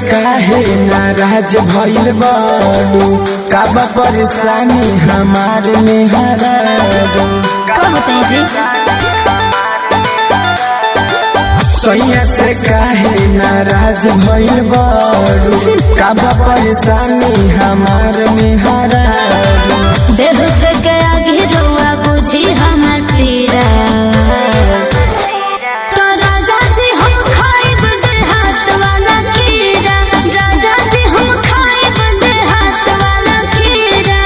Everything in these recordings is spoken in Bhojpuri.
काहे नाराज भइल बाड़ू का बा परेशानी हमार में हरारू कब बताए जी सैया से काहे नाराज भइल बाड़ू का बा परेशानी हमार में हरारू देख के आगे रुआ बुझी हमार पीड़ा तो राजा जी हम खाइब देहात वाला खीरा राजा जी हम खाइब देहात वाला खीरा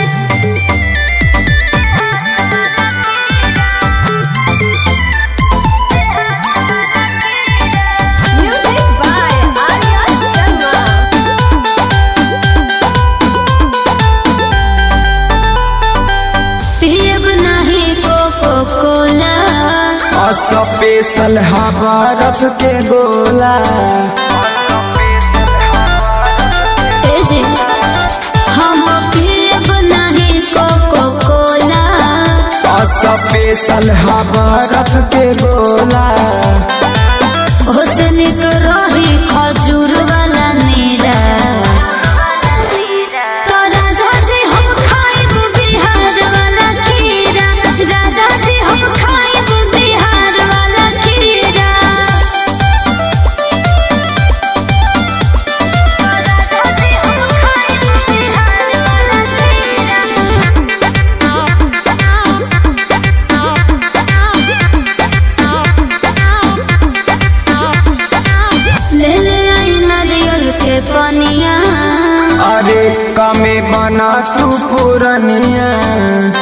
Music by Arya Sharma. पियब नहीं कोको कोला स्पेशल हा बर्फ के गोला ए जी हम पियब नहीं कोको कोला स्पेशल हा बर्फ के गोला हुस्न को रही खजूर वाला नीरा तो राजा जी हम खाइब बिहार वाला खीरा राजा जी हम खाइब बिहार वाला खीरा राजा जी हम खाइब बिहार वाला ले ले आई नारियल के पनिया अरे कमे बना तू पुरनिया